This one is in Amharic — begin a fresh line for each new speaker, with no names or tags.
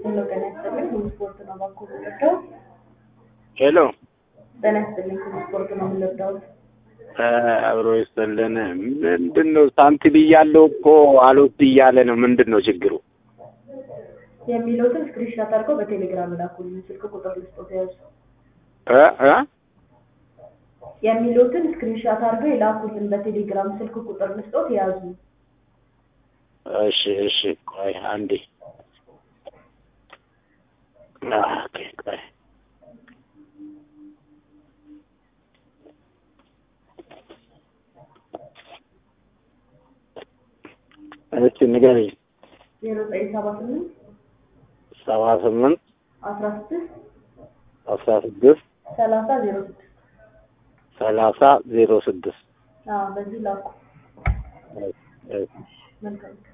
ሄሎ ጤና ይስጥልኝ ሁሉ ስፖርት ነው ባኮ የምንወደው
ሄሎ
ጤና ይስጥልኝ ሁሉ ስፖርት ነው የምንወደው
አብሮ ይስጥልን። ምንድን ነው ሳንቲም እያለው እኮ አልወስድ እያለ ነው። ምንድን ነው ችግሩ?
የሚሉትን ስክሪንሻት አድርገው በቴሌግራም ላኩልኝ። ስልክ ቁጥር ልስጦት ያዙ።
እ እ
የሚሉትን ስክሪንሻት አድርገው የላኩልን በቴሌግራም ስልክ ቁጥር ልስጦት ያዙ።
እሺ እሺ፣ ቆይ አንዴ ኦኬ፣ ቆይ እስኪ ንገረኝ።
ዜሮ ዘጠኝ ሰባ ስምንት
ሰባ ስምንት
አስራ ስድስት
አስራ ስድስት
ሰላሳ ዜሮ ስድስት
ሰላሳ ዜሮ ስድስት
አዎ በዚህ ላኩ።
እሺ፣ እሺ።
መልካም